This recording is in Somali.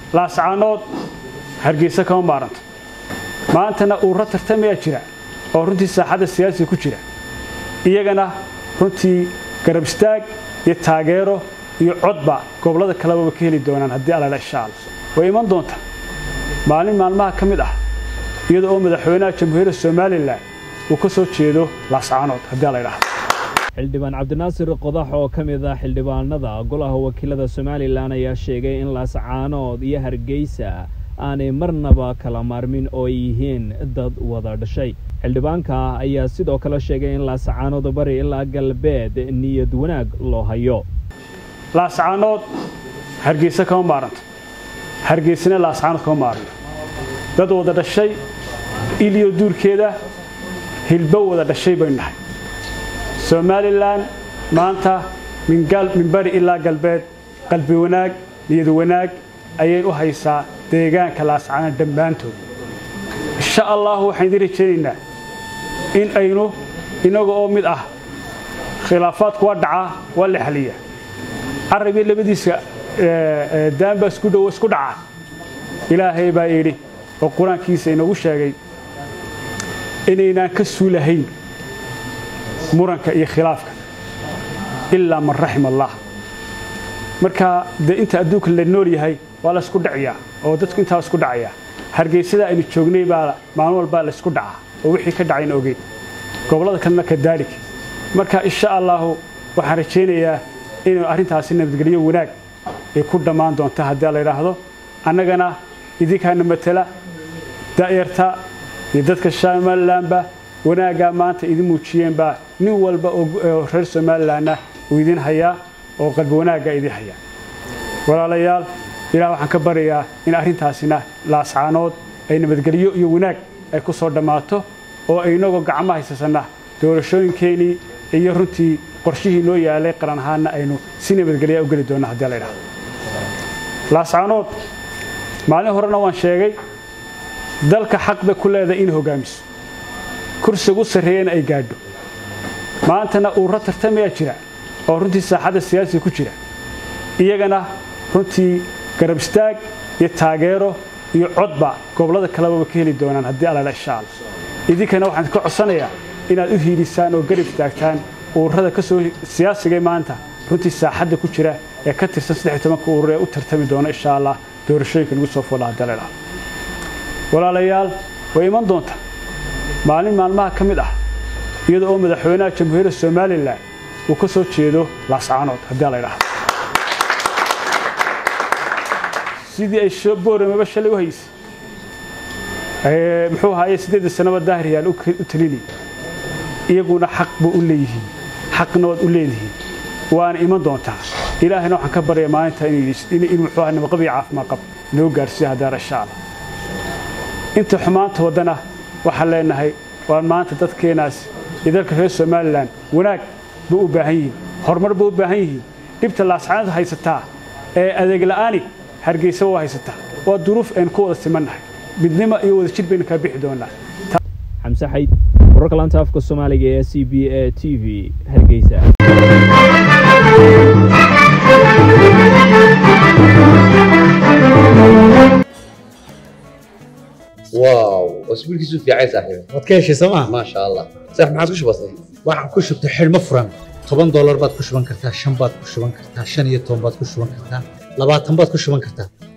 laascaanood hargeysa kama maaranto maantana uurro tartamayaa jira oo runtii saaxadda siyaasiga ku jira iyagana runtii garab istaag iyo taageero iyo codba gobollada kalebaba ka heli doonaan haddii alala insha alla way iman doonta maalin maalmaha ka mid ah iyada oo madaxweynaha jamhuuriyadda somalilan uu ka soo jeedo laascaanood haddii ala idhaahdo xildhibaan cabdinaasir qodax oo ka mid ah xildhibaanada golaha wakiilada somalilan ayaa sheegay in laascaanood iyo hargeysa aanay marnaba kala maarmin oo ay yihiin dad wada dhashay xildhibaanka ayaa sidoo kale sheegay in laascaanood bari ilaa galbeed niyad wanaag loo hayo laascaanood hargeysa kama maaranto hargeysana laascaanood kama maaranto dad wada dhashay iliyo duurkeeda hilbo wada dhashay baynu nahay somalilan maanta min bari ilaa galbeed qalbi wanaag niyad wanaag ayay u haysaa deegaanka laascaanood dhammaantood insha allahu waxaan idiin rajaynaynaa in aynu inaga oo mid ah khilaafaadku waa dhacaa waa la xaliya carabii labadiisa daanbaa isku dhowo isku dhacaa ilaahay baa yidhi oo qur-aankiisa inoogu sheegay inaynaan ka suulahayn muranka iyo khilaafka ilaa man raxima allah marka dee inta adduunka la nool yahay waa la isku dhaciyaa oo dadku intaa isku dhacayaa hargeysada aynu joognay baa maalin walbaa la isku dhacaa oo wixii ka dhacayna ogeyn gobollada kalena kadaalik marka insha allahu waxaan rajaynayaa inuu arrintaasi nabadgelyo wanaag ay ku dhammaan doonta haddii la yidhaahdo annagana idinkaana matala da'yarta iyo dadka somalilanba wanaaggaa maanta idin muujiyeenbaa nin walba oo reer somalilanna uu idin hayaa oo qalbi wanaaggaa idin hayaa walaalayaal ilaah waxaan ka baryayaa in arrintaasina laascaanood ay nabadgelyo iyo wanaag ay ku soo dhammaato oo aynagoo gacmo haysasanna doorashooyinkeenii iyo runtii qorshihii noo yaalay qaran ahaanna aynu si nabadgelyaa u geli doonno haddii la idhahdo laascaanood maalin horena waan sheegay dalka xaq bay ku leedahay in hogaamiso kursiga u sarreeyana ay gaadho maantana uurro tartamayaa jira oo runtii saaxadda siyaasiga ku jira iyagana runtii garab istaag iyo taageero iyo codba gobollada kalebaba ka heli doonaan haddii alala insha alla idinkana waxaan ka codsanayaa inaad u hiilisaan oo garab istaagtaan uurrada ka soo siyaasigay maanta runtii saaxadda ku jira ee ka tirsan saddex tobanka uurur ee u tartami doona insha allah doorashooyinka lagu soo fola haddii la idhahdo walaalayaal way iman doonta maalin maalmaha ka mid ah iyada oo madaxweynaha jamhuuriyadda somalilan uu ka soo jeedo laascaanood haddii la idhahdo sidii ay booramaba shalay u haysay muxuu ahaaye siddeedda sanaba daahiryaal u talinayay iyaguna xaq ba u leeyihiin xaqna waad u leedihiin waana iman doontaa ilaahayna waxaan ka baryaa maalinta in muxuu aha nabaqab iyo caafimaad qab inoo gaarsiiyo haddaara insha allah inta xumaanta waddana waxaan leenahay waan maanta dadkeenaas iyo dalka reer somalilan wanaag ba u baahan yihiin horumar ba u baahan yihiin dhibta laascaanad haysataa ee adeegla'aani hargeysa waa haysataa waa duruuf aynu ku wada simannahay midnimo iyo wada jir baynu kaa bixi doonaa xamse xayd wararka laanta afka soomaaliga ee c b a t v hargeysa واو اسبوع كيسو في عايز صاحبي waad ka heshay sooma ما شاء الله صح ما عادش بسيط waxaan ku shubtay xidhmo furan toban doolar baad ku shuban kartaa shan baad ku shuban kartaa shan iyo toban baad ku shuban kartaa labaatan baad ku shuban kartaa